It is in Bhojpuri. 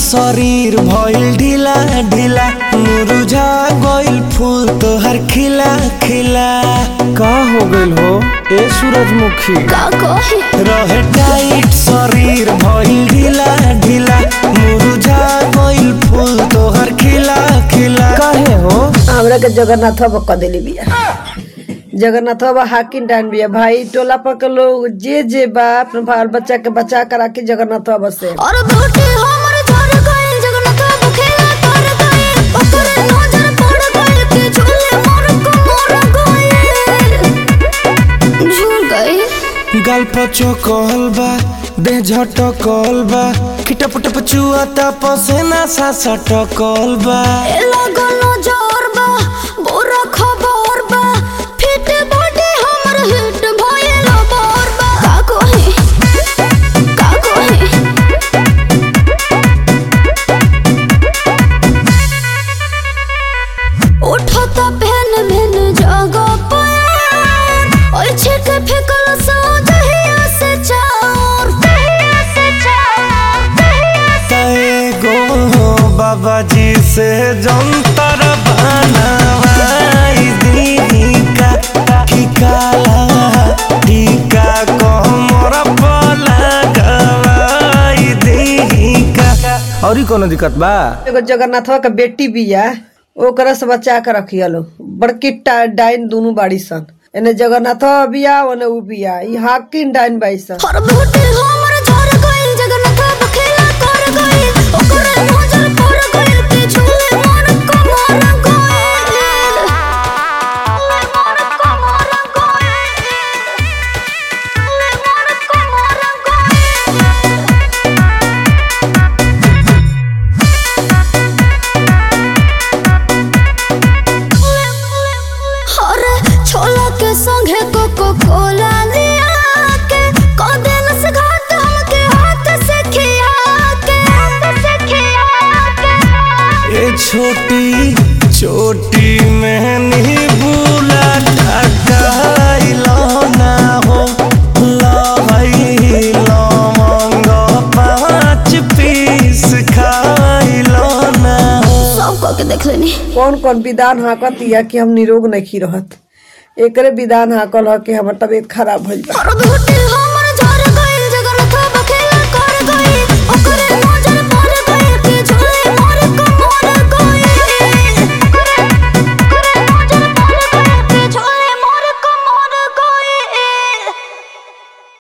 शरीर भइल ढीला ढीला मुरझा गइल फूल तोहर खिला खिला का हो गइल हो ए सूरजमुखी का कही रहे टाइट शरीर भइल ढीला ढीला मुरझा गइल फूल तोहर खिला खिला काहे हो हमरा के जगन्नाथ बाबा क देली बिया जगन्नाथ बाबा हाकिम डान बिया भाई टोला पर के लोग जे जे बा अपने बाल बच्चा के बचा कर राखी जगन्नाथ बाबा से और बेटी हमर झर गइल जगन्नाथ बाबू खेला कर गइल ओकरे नजर पड़ गइल कि झूले मोर को मोर गइल झूल गइल गाल पचो कहल बा देह झटकल बा खिटप टप चुआता पसेना सा सटकल बा ए लागल नजर बा बुरा खबर बा फिट बॉडी हमर हिट भइल बोर बा का कही का कही उठता पहन मैन जगह पर ओइ छिट फेकल सो दहिया से चार दहिया से चार दहिया से एगो बाबा जी से जंतर बनवाई दी का की काला टीका कमर पर लगवाई दी का औरी कोनो दिक्कत बा एगो जगन्नाथ बाबा के बेटी बिया ओकरा से बचा के रखिया लो बड़की टा- डाइन दोनों बाड़ी सन एने जगन्नाथ बाबा बिया ओने उ बिया ई हाकिम डाइन बाई सन हर बेटी हमर झर गइल जगन्नाथ बाबा खेला कर गइल ओकरे नजर पड़ गइल कि झूले मोर को मोर गइल मोर को मोर गइल मोर को मोर गइल अरे छोला के संगे कोको कोला लिया के कदेल से घाट हमके हाथ से खिया के हाथ से खिया के ये छोटी छोटी मैंने बुला टकाइलो ना हो लहई लवंग पाँच पीस खाइलो ना हो सब कह के देख लेनी कौन कौन विधान हाकत या कि हम निरोग नहीं रहत एकरे विधान हाकल ह कि हमर तबीयत खराब भइल बा और बेटी हम